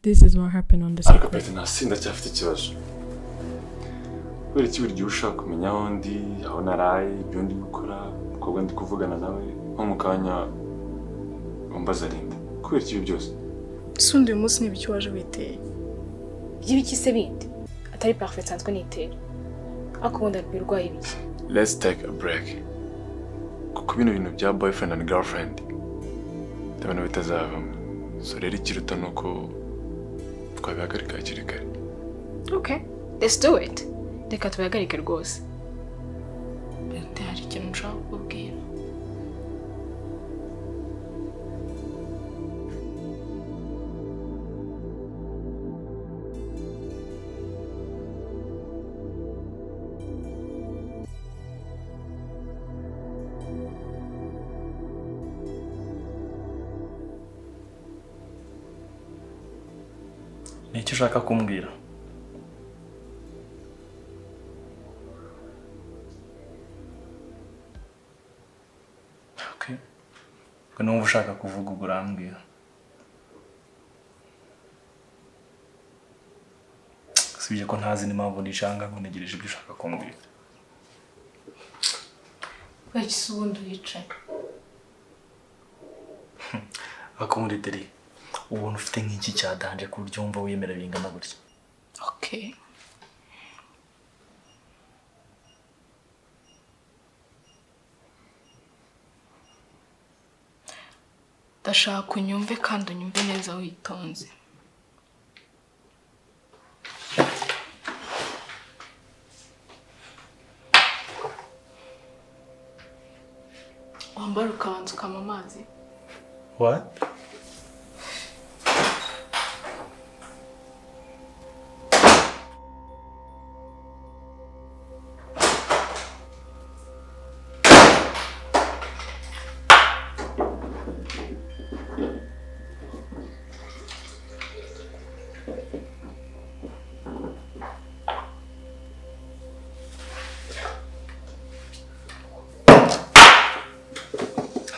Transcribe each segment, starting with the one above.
This is what happened on the secret. Peter ntasinda cyafite ikibazo kubera iki buri gihe ushaka kumenya aho ndi aho naraye ibyo ndi gukora umukobwa ndi kuvugana nawe nko mu kanya umbaza arinde kubera iki ibi byose ese undi uyu munsi niba icyo waje witeye by'ibiki se bindi atari parufe nsanzwe nitera ariko ubundi rwirwaye ibiki let's take a break kuko bino bintu bya boyfriend and girlfriend ndabona bitazavamo so rero ikiruta ni uko twabihagarika hakiri kare okay let's do it reka tubihagarike rwose Bente hari ikintu nshaka kukubwira ni icyo ushaka kumbwira Okay. ubwo numva ushaka kuvuga ubwo urambwira usibye ko ntazi n'impamvu nishanga ngo ntegereje ibyo ushaka kumbwira kubera iki se ubundi wicaye ariko muri deri ubuntu ufite nk'iki cyadanje ku buryo wumva wemera bingana gutya okay ndashaka unyumve kandi unyumve neza witonze wambara ukabanza ukanywa amazi What?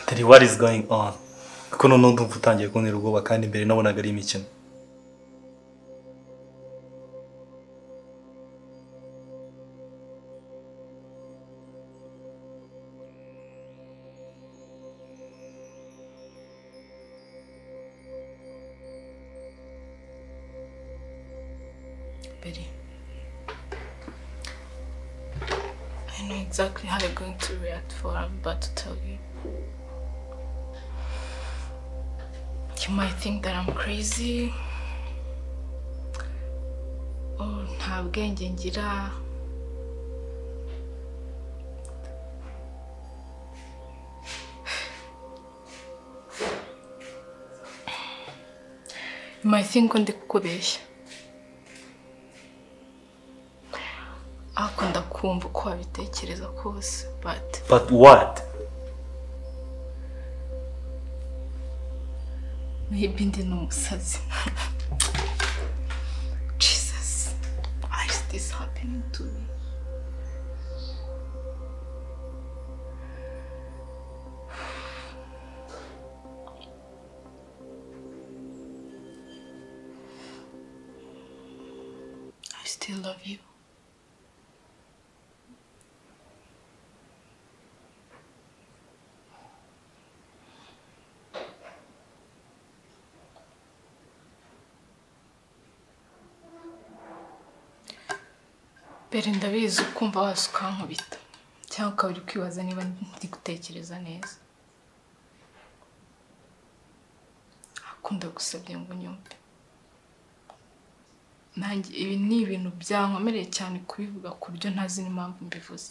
Daddy, what is going on? Kuko noneho ndumva utangiye kuntera ubwoba kandi mbere nabonaga ari imikino. Betty. I know exactly how you're going to react for what I'm about to tell you. You might think that I'm crazy. Or nta bwenge ngira. You might think ko ndi kukubeshya. akunda kumva uko wabitekereza kose but But what? maybe ndi n'umusazi jesus why is this happening to me I still love you. mbere ndabizi ukumva wasi ukankubita cyangwa ukaba uri kwibaza niba ndi gutekereza neza ariko ndagusabye ngo unyumve nanjye ibi ni ibintu byankomereye cyane kubivuga ku buryo ntazi n'impamvu mbivuze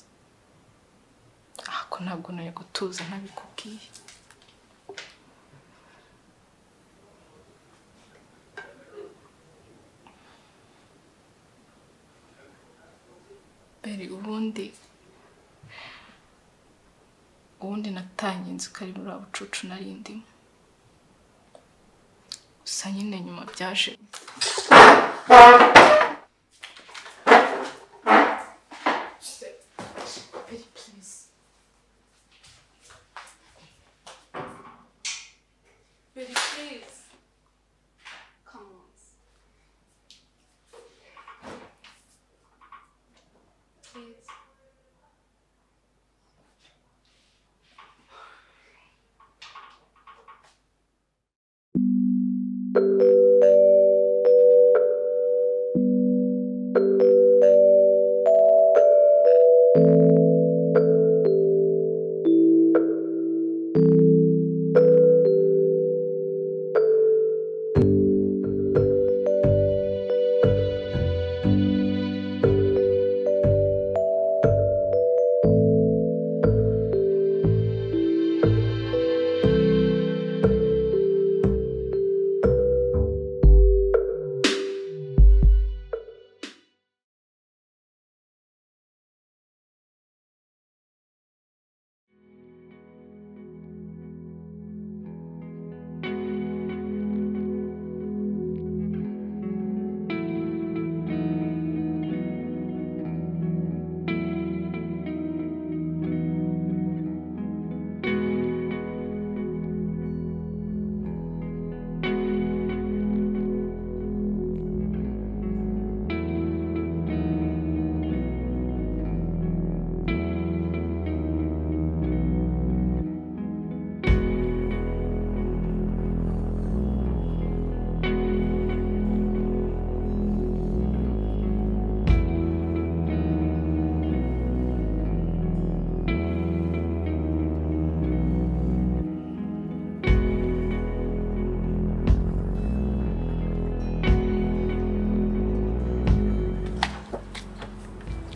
ariko ntabwo nari gutuza ntabikubwiye mbere ubundi ubundi natanye inzu kari muri abo bucucu nari ndimo gusa nyine nyuma byaje cyiza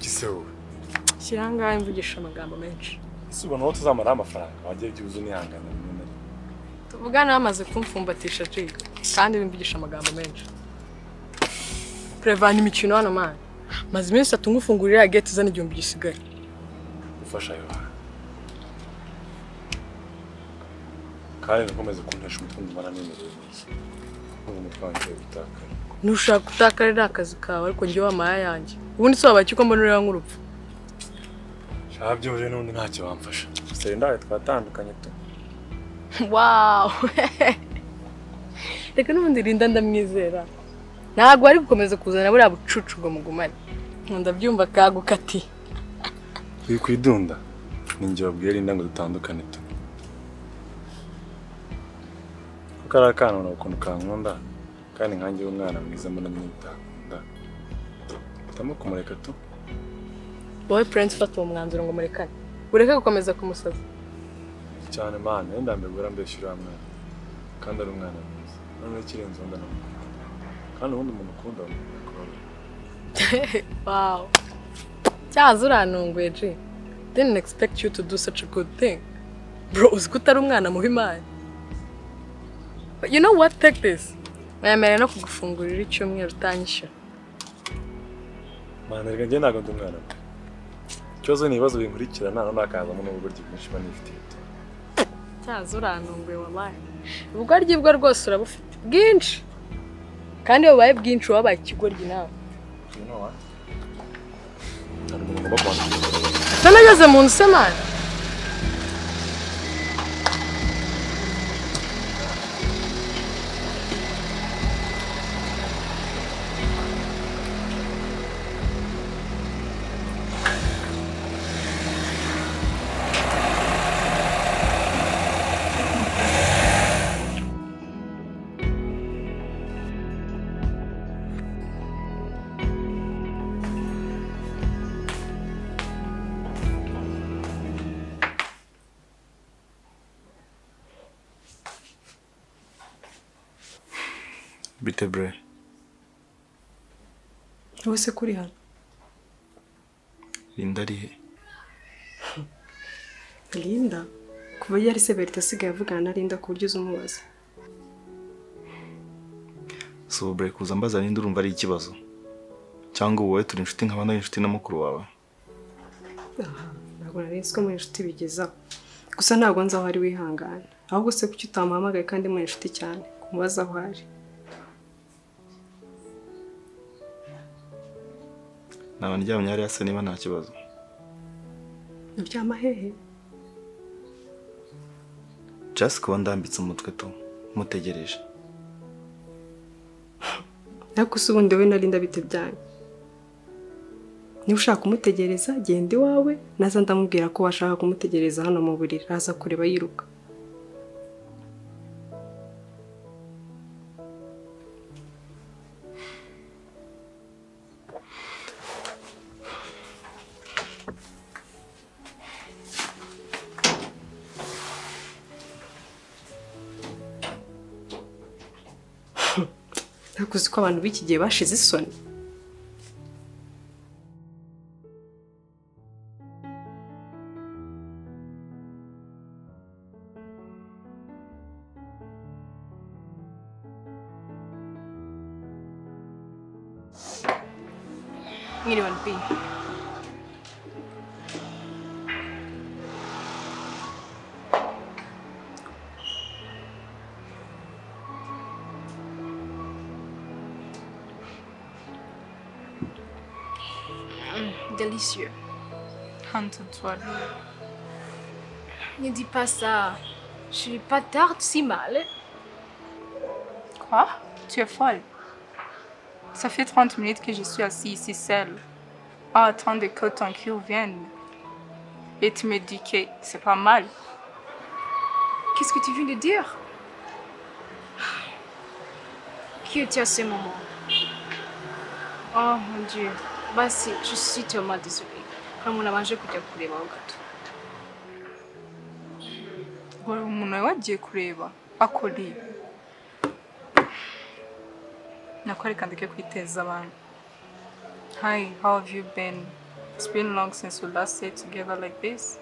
gise wowe Shyira aha ngaha imvugisha amagambo menshi ese ubona aho tuzamaraho amafaranga wagiye byibuze unihangana rimwe na rimwe tuvugana bamaze kumfumbatisha G kandi bimvugisha amagambo menshi Prevana imikino hano mani maze iminsi itatu nkufungurira ya gate izana igihumbi gisigaye gufasha yohana kandi nakomeze kuntesha umutungo umara n'imibereho myiza nk'ubu umutwe wanjye gutakara ntushaka utakarira akazi kawe ariko njye wamaya yanjye ubundi se wabaye ko mbonera nk'urupfu shaka byuje n'ubundi ntacyo bamfasha gusa ndawe twatandukanye tu wawu reka n'ubundi rinda ndamwizera ntabwo ari gukomeza kuzana buriya bucucu ngo mugumane nkunda byumva kagukati uri ku idunda ni njye wabwiye Linda ngo dutandukane tu kuko ari akana ubona ukuntu kankunda kandi nkanjye w'umwana mwiza mbona nyine utakunda hitamo kumureka tu wowe purensi ufata uwo mwanzuro ngo murekane ureke gukomeza kumusaza cyane mana wenda mbere guhora mbeshya uriya mwana kandi ari umwana mwiza noneho ikirenze wenda namukunda kandi ubundi umuntu ukunda bamukunda kubabara wawu cyaza urantunguye ji didn't expect you to do such a good thing bro uzi ko utari umwana mubi imana But you know what take this wemerewe no kugufungurira icyumweru utanyishyura mana reka njye ntabwo ndi umwana pe ikibazo ni ibibazo binkurikirana noneho hakazamo n'ubugoryi bwinshi mba nifitiye tu cyaza urantunguye wabaye ubugoryi bwo rwose urabufite bwinshi kandi iyo bubaye bwinshi uba wabaye ikigoryi nawe you know what nta muntu ugomba kubanza none ageze mu nzu se mani bite bure wowe se kuri hano rinda arihe Linda kuva yari se Berita asigaye avugana na Linda ku buryo uza umubaza si ubu bure kuza mbaza rinda urumva ari ikibazo cyangwa wowe turi inshuti nkaba nari inshuti na mukuru wawe ntabwo nari nzi ko muri inshuti bigezaho gusa ntabwo nzi aho ari wihangana ahubwo se kuki utamuhamagaye kandi muri inshuti cyane kumubaza aho ari naba ndyamye hariya se niba nta kibazo uryama hehe just kuba ndambitse umutwe tu mutegereje ariko se ubundi wowe na Linda bite byanyu niba ushaka kumutegereza genda iwawe naza ndamubwira ko washaka kumutegereza hano mu buriri aza kureba yiruka ntabwo uzi ko abantu b'iki gihe bashize isoni mwiriwe mbi délicieux. hanze nswari Ne dis pas ça. Je suis pas tard si mal. Quoi Tu es folle. Ça fait 30 minutes que je suis assise ici seule, en attendant que ton cure vienne. Et tu me dis que c'est pas mal. Qu'est-ce que tu viens de dire Qui était à ce moment Oh mon Dieu. Basi, je suis tellement désolée. Comme on a mangé pour te couler au gâteau. Wari umuntu wari wagiye kureba akora ibi. Nakwereka ndeke kwiteza abantu. Hi, how have you been? It's been long since we last stayed together like this.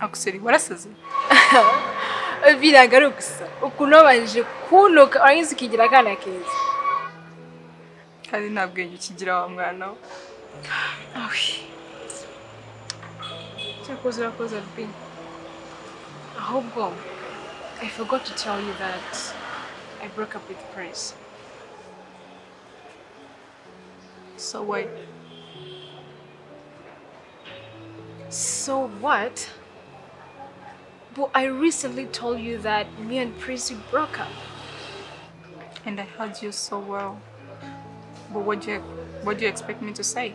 Akuseri, warasaze? Biragaragara gusa ukuntu wabanje kunuka warangiza ukigira akana keza. kandi nta bwenge ukigira wa mwana we. Cyakoze urakoze Albi. Ahubwo, I forgot to tell you that I broke up with Prince. So why? So what? But I recently told you that me and Prince we broke up. And I heard you so well. But what do you, what do you expect me to say?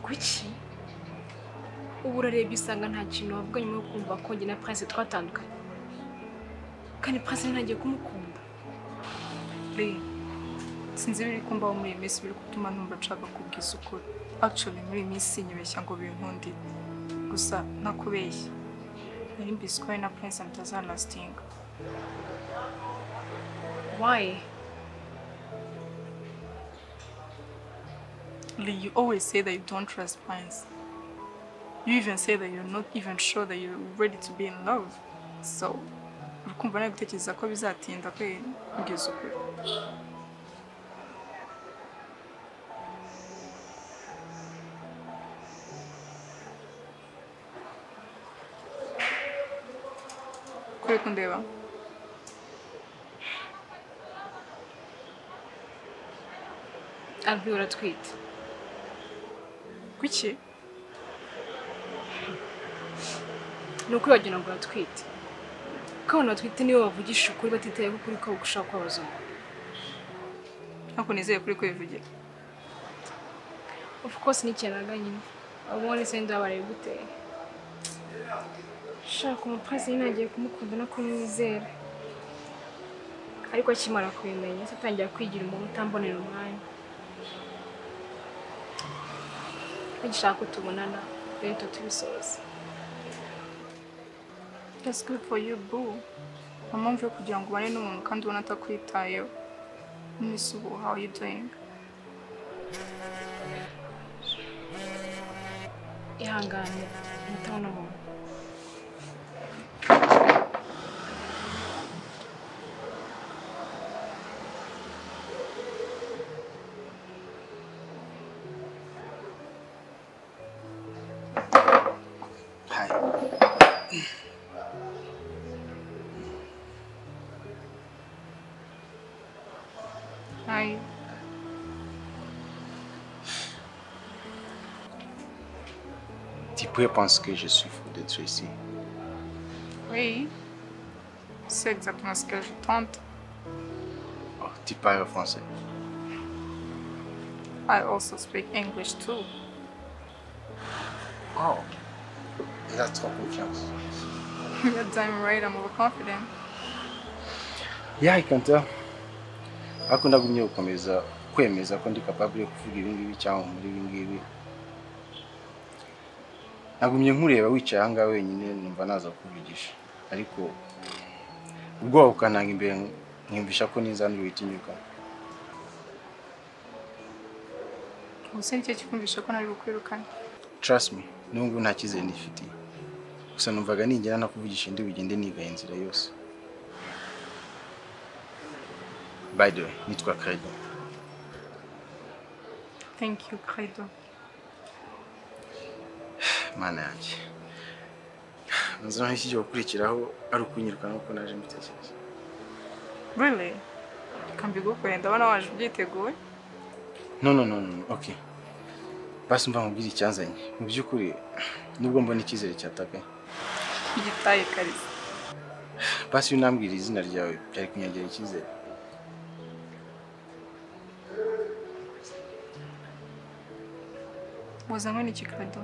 Gucci? ubu urareba isanga nta kintu wavuga nyuma yo kumva ko njye na Prince twatandukanye kandi Prince ntagiye kumukunda Lee, sinzi ibiri kumbaho muri iyi minsi biri gutuma numva nshaka kubwiza ukuri. Actually, muri iyi minsi sinyibeshya ngo binkundire. Gusa ntakubeshya. Nari mbizi ko wowe na Prince mutazalastinga. why Lee, you always say that you don't trust Prince. You even say that you're not even sure that you're ready to be in love. So, uri kumva nawe gutekereza ko bizatinda kwe kugeza ukuri. Kuri kundeba. Albi uratwite Kuki? ni ukuri wagira ngo uratwite ko abantu batwite nibo bavugisha ukuri batitaye ko ukuri ko gushaka kwabaza umuntu Ntabwo nizeye kuri kwivugira. Of course n'ikiranga nyine. Ubundi se ndabaye gute? Shaka umupazi nyine agiye kumukunda no kumwizera. Ariko akimara kubimenya se atangira kwigira umuntu utambonera umwanya. Agishaka ko tubonana rero tuba tubisoza. That's good for you, boo. Nta mpamvu yo kugira ngo ubane n'umuntu kandi ubona atakwitayeho. Miss ubu, how are you doing? Ihangane umutabona umuntu. Hi. Hi. Tu pourrais penser que je suis fou d'être ici. Oui, Oui, c'est exactement ce que je tente. Oh, tu parles français. I also speak English too. Oh. Il a trop confiance. You're damn right, I'm overconfident. Yeah, I can tell. Ariko ndagumye gukomeza kwemeza ko ndi capable yo kuvuga ibi ngibi cyangwa muri ibi ngibi. Nagumye nkureba wicaye aha ngaha wenyine numva naza kukuvugisha. Ariko ubwoba bukananga imbere nkumvisha ko n'inzandura witinyuka. Gusa nicyo kikumvisha ko nari bukwirukana. Trust me, nubwo nta cyizere ndifitiye. Gusa numvaga ningera nakuvugisha ndi bugende nigaye inzira yose. By the way, nitwa Credo. Thank you, Credo. Mana yanjye. Nzira naho ikigiye gukurikiraho ari ukunyirukana nk'uko naje mbitekereza. Really? Reka mbigukorere ndabona waje ubyiteguye. No, no, no, no, okay. Basi mva nkubwire icyanzanye. Mu by'ukuri, nubwo mbona icyizere cyatakaye. Igitaye kariza. Basi iyo unambwira izina ryawe byari kunyagera icyizere. Wazanywe n'iki Credo?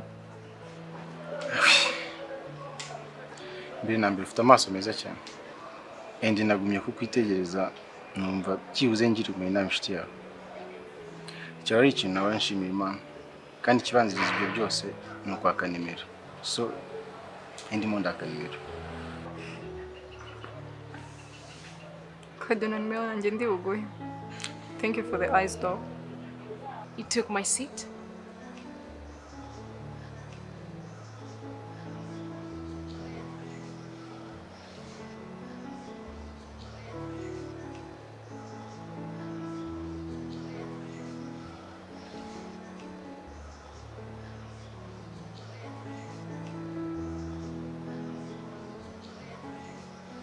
Mbere na mbere ufite amaso meza cyane. Endi nagumye kukwitegereza numva byibuze ngira umuntu inama inshuti yawe. Icyo ari ikintu nawe nshimira Imana. Kandi ikibanziriza ibyo byose ni ukwaka nimero. So, endimo ndaka nimero. Credo na nimero yanjye ndi buguhe. Thank you for the eyes though. You took my seat?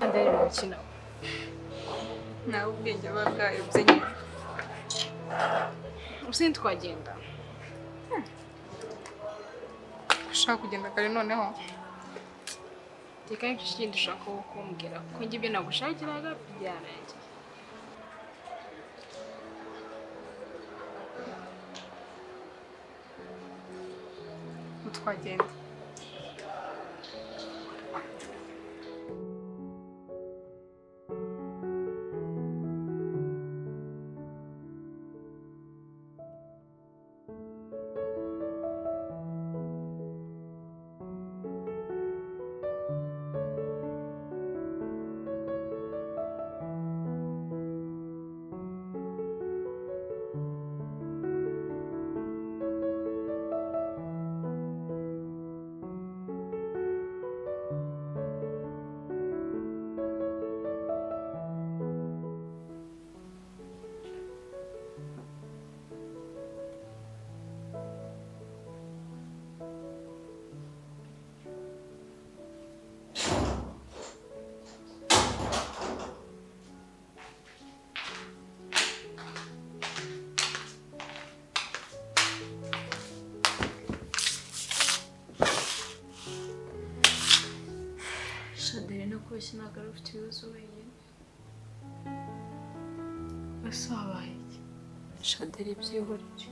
Ndari mu mukino. Nawe ubwenge buba bwayobye nyine. Ubusanzwe twagenda. Ushaka kugenda kare noneho? Reka n'icyo kindi ushaka wo kumbwira kuko njye ibyo nagushakiraga byarangiye. Ubu twagenda. Shadari no kubeshya ntabwo ari ufite ibibazo wenyine. Ese wabaye iki? Shadari byihorere.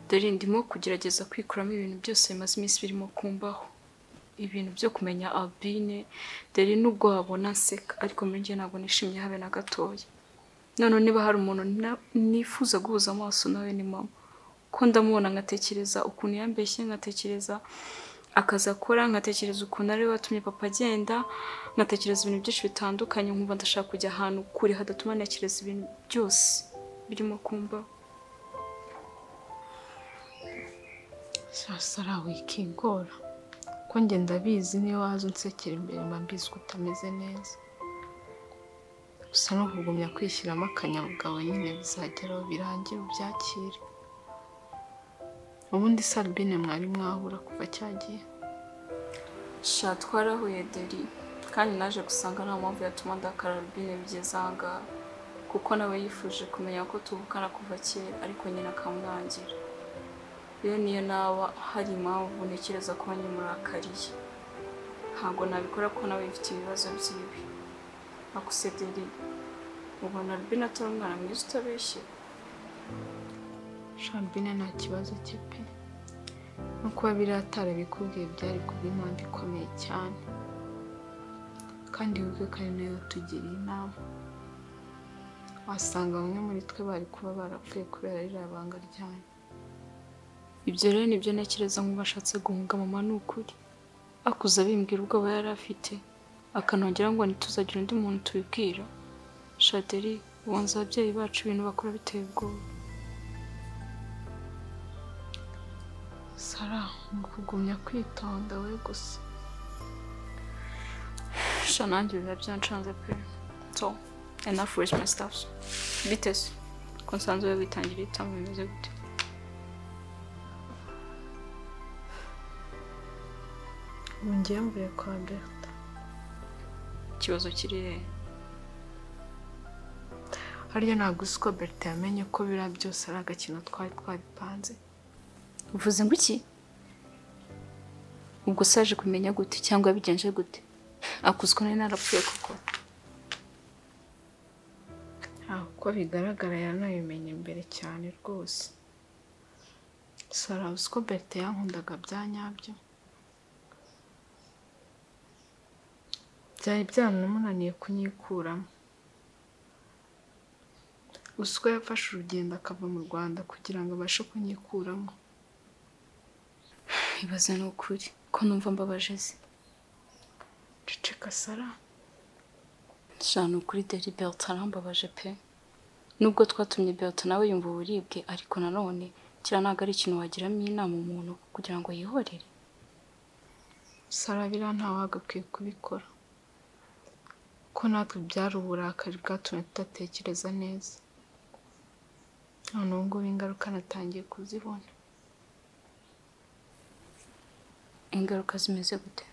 Dore ndimo kugerageza kwikuramo ibintu byose bimaze iminsi birimo kumbaho. Ibintu byo kumenya Albine, dore n'ubwo wabona nseka, ariko muri njye ntabwo nishimye habe na gatoya. Noneho niba hari umuntu na- nifuza guhuza amaso nawe ni mama. Ko ndamubona nkatekereza ukuntu yambeshye, nkatekereza akazi akora nkatekereza ukuntu ari we watumye papa agenda nkatekereza ibintu byinshi bitandukanye nkumva ndashaka kujya ahantu kure hadatuma ntekereza ibintu byose birimo kumbaho sasa ra wikigora ko njye ndabizi niyo waza unsekera imbere mba mbizi ko utameze neza gusa no kugumya kwishyiramo akanyabugabo nyine bizagera aho birangire ubyakire ubundi salbine mwari mwahura kuva cyagiye sha twarahuye deri kandi naje gusanga nta mpamvu yatuma ndakara rubine bigeze ahangaha kuko nawe yifuje kumenya ko tuvukana kuva kera ariko nyine akamwangira iyo niyo naba hari impamvu ntekereza ko wanyimurakariye ntabwo nabikora ko nawe bifite ibibazo byiwe akusebye rero ubona rubina atari umwana mwiza utabeshye shambina nta kibazo cye pe no kuba biriya atarabikubwiye byari kuba impamvu ikomeye cyane kandi wibuke ko ari nayo tugiriye inama wasanga bamwe muri twe bari kuba barapfuye kubera ririya banga ryanyu ibyo rero nibyo ntekereza nk'ubashatse guhunga mama ni ukuri akuza abimbwira ubwoba yari afite akanongera ngo ntituzagira undi muntu tubibwira shaderi bonza ababyeyi bacu ibintu bakora biteye ubwoba sara ni ukugumya kwitonda we gusa sha nanjye biba byancanze pe so enough with my stuff bitese ko nsanzwe we witangira itama bimeze gute ngiye mvuye kwa berta ikibazo kiri he hariya ntabwo uzi ko berta yamenye ko biriya byose ari agakino twari twabipanze uvuze ngo iki ubwo se yaje kumenya gute cyangwa yabigenje gute akuzwe nari narapfuye koko ntabwo uko bigaragara yanabimenye mbere cyane rwose sara uzi ko berta yankundaga bya nyabyo byari byanamunaniye kunyikuramo uzi ko yafashe urugendo akava mu rwanda kugira ngo abashe kunyikuramo ibaze ni ukuri ko numva mbabaje ze ceceka sara sha ni ukuri deri berta arambabaje pe nubwo twatumye berta nawe yumva uburibwe ariko nanone kiriya ntabwo ari ikintu wagiramo inama umuntu kugira ngo yihorere sara biriya ntawagakwiye kubikora ko natwe byari uburakari bwatumye tudatekereza neza none ubu ngubu ingaruka natangiye kuzibona ingaruka zimeze gute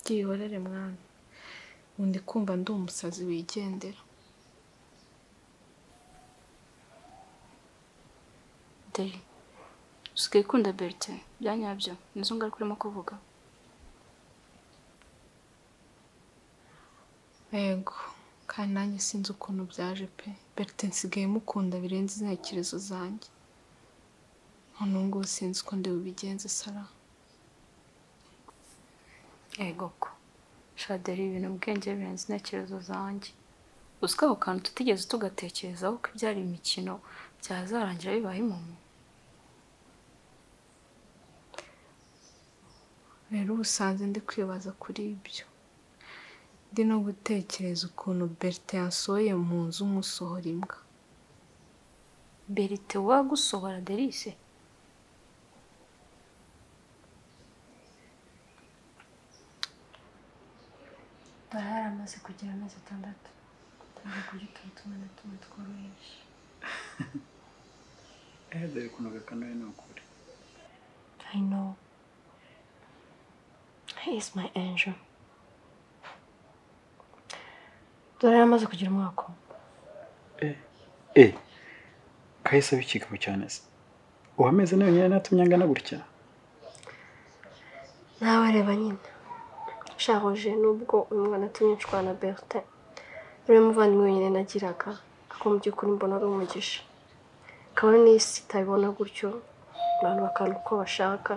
byihorere mwana ubu ndi kumva ndi umusazi wigendera deri usigaye ukunda berite bya nyabyo nizo ngaruka urimo kuvuga yego kandi nanjye sinzi ukuntu byaje pe berite nsigaye mukunda birenze intekerezo zanjye none ubu ngubu sinzi uko ndi bubigenze sara yego ko shaderi ibintu ubwenge birenze intekerezo zanjye uziko ako kantu tutigeze tugatekerezaho ko ibyari imikino byazarangira bibaye impamo rero ubusanzwe ndi kwibaza kuri ibyo ndi no gutekereza ukuntu berite yansohoye mu nzu nk'usohora imbwa berite wagusohora derise bari yaramaze kugira amezi atandatu ntabwo kurya utuntu tumwe na tumwe tworoheje Eh, dore kunoga kanoye ni ukuri i know he is my angel dore yaramaze kugira umwaka umwe Eh, kahise abikigabo cyane se uwo amezi nayo nyine natumye angana gutya nawe reba nyine shahoje nubwo uyu mwana atumye nshwana na bertin uriya muvandimwe wenyine nagiraga ako mu by'ukuri mbona ari umugisha kabone n'isi itabibona gutyo abantu bakabona uko bashaka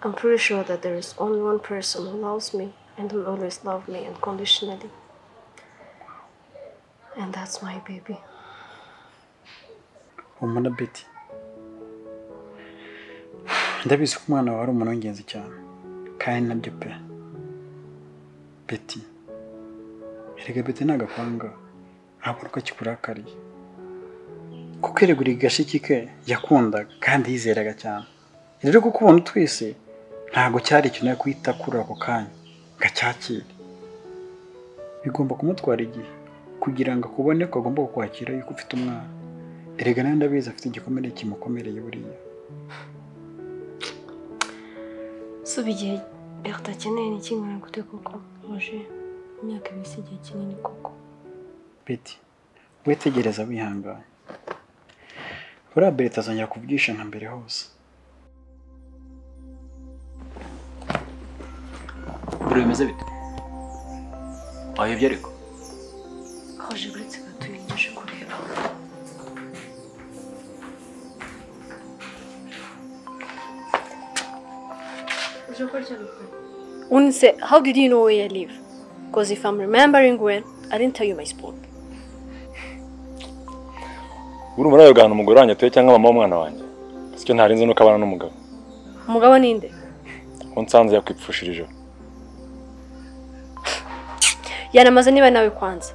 I'm pretty sure that there is only one person who loves me and will always love me unconditionally. And that's my baby. umuntu na beti ndabizi ko umwana wawe ari umuntu w'ingenzi cyane kandi nabyo pe beti erega beti ni agapanga ntabwo nuko akikurakariye kuko erega uri gashiki ke yakundaga kandi yizeraga cyane rero kukubona utwise ntabwo cyari ikintu yo guhita kuri ako kanya ngo acyakire bigomba kumutwara igihe kugira ngo akubone ko agomba kukwakira yuko ufite umwana erega nawe ndabizi afite igikomere kimukomereye buriya suba igihe Bertha akeneye ni kingana gute koko hoje imyaka ibiri si igihe kinini koko beti wetegereza wihangane buriya berita azongera kuvugisha nka mbere hose buri bimeze bite wahebye ariko Roger uretse gatuye nje kureba Unse, how did you know where I live? Because if I'm remembering well, I didn't tell you my spot. urumva nawe ugahana umugore wanjye atuye cyangwa mama w'umwana wanjye sicyo ntarinze nuko abana n'umugabo Umugabo ninde? uwo nsanze yakwipfushirije Yanamaza niba nawe kwanza.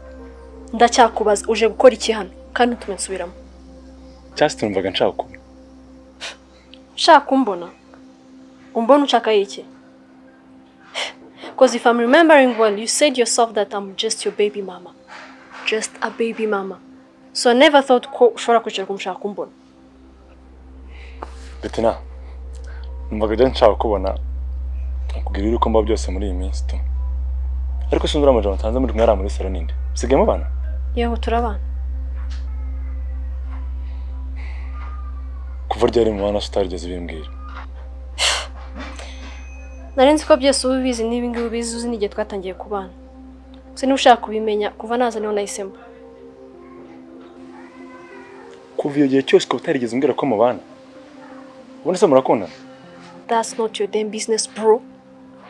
Ndacyakubaza uje gukora iki hano kandi ntutume nsubiramo. cyasite numvaga nshaka kuba Ushaka kumbona? Umbona ushaka iki? Because if I'm remembering well, you said yourself that I'm just your baby mama. Just a baby mama. So I never thought ko ushobora kwicara kumushaka kumbona. betina numvaga rero nshaka kubona akubwira ibiri kumba byose muri iyi minsi tu ariko sinzura amajana utanze muri mwari muri salo ninde usigayemo abana Yego turabana. kuva ryari mu bana utarigeze bimbwira Nari nzi ko byose uba ubizi n'ibi ngibi ubizi uzi n'igihe twatangiye kubana. Gusa niba ushaka kubimenya kuva naza niho nahisemo. kuva iyo gihe cyose ukaba utarigeze umbwira ko mubana ubone se murakundana That's not your damn business, bro.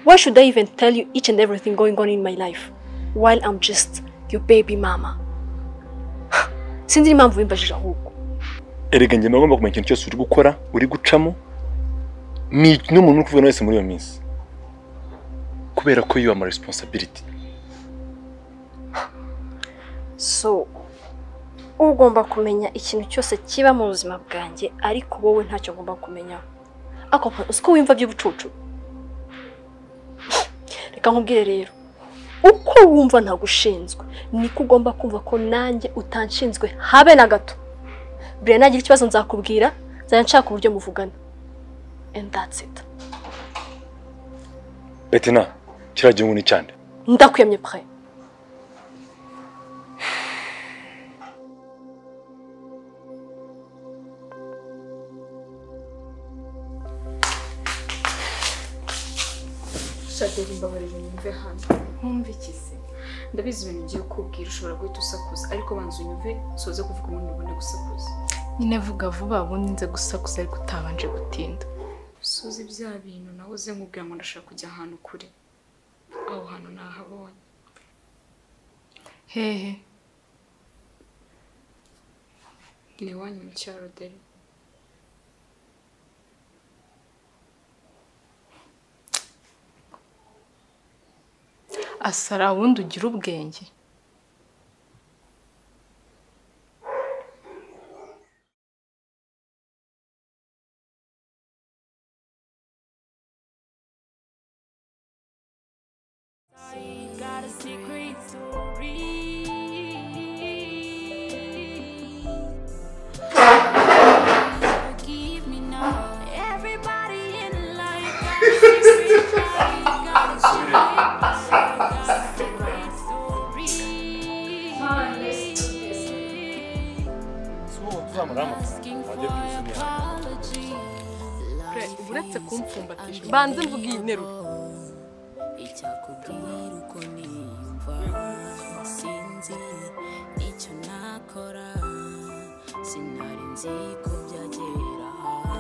Why should I even tell you each and everything going on in my life while I'm just your baby mama? Sinzi impamvu wimbajije ahubwo. erega njye mba ngomba kumenya ikintu cyose uri gukora uri gucamo ni n'umuntu uri kuvuga wese muri iyo minsi kubera ko you are my responsibility So, ugomba kumenya ikintu cyose kiba mu buzima bwanjye ariko wowe ntacyo ngomba kumenyaho. Ako uzi ko wimva by'ubucucu. Reka nkubwire rero. Uko wumva ntagushinzwe niko ugomba kumva ko nanjye utanshinzwe habe na gato. Buriya nagira ikibazo nzakubwira nzajya nshaka uburyo muvugana. And that's it. betina kiragira inkuni cyane Ndakwemye pre. shadeli mbabarira nyumve hano nkumve iki se ndabizi ibintu ugiye kubwira ushobora guhita usakuza ariko banza unyumve soze kuvuga ubundi ubone gusakuza nyine vuga vuba ubundi nze gusakuza ariko utabanje gutinda soze bya bintu nawe uze nkubwira ngo ndashaka kujya ahantu kure aho hantu nahabonye hehe ni iwanyu mu cyaro deri asara wundi ugira ubwenge Got a secret story. Forgive me now. Everybody in life got a secret story. Got a secret story. uretse kumfumbatisha banze mvuga iyi nteruro icyakubwira uko niyumva sinzi icyo nakora sinari nzi ko byagera aha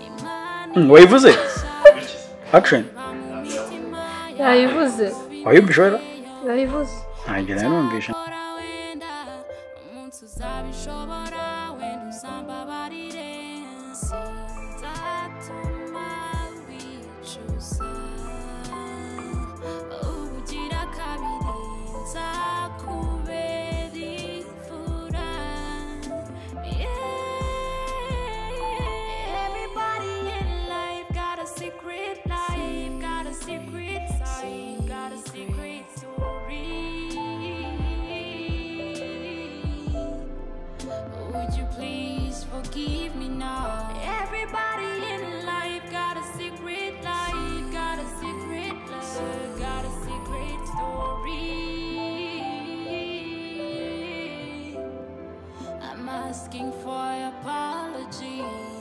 imana wayivuze akisheni yayivuze wayumvishe wera yayivuze ntagira nanumvishe umunsi uzabishobora wenda uzambabarire sinzatuma wicuza ubugira kabiri nzakubera imfura Yeah. everybody in life got a secret life got a secret story got a secret story asking for apologies.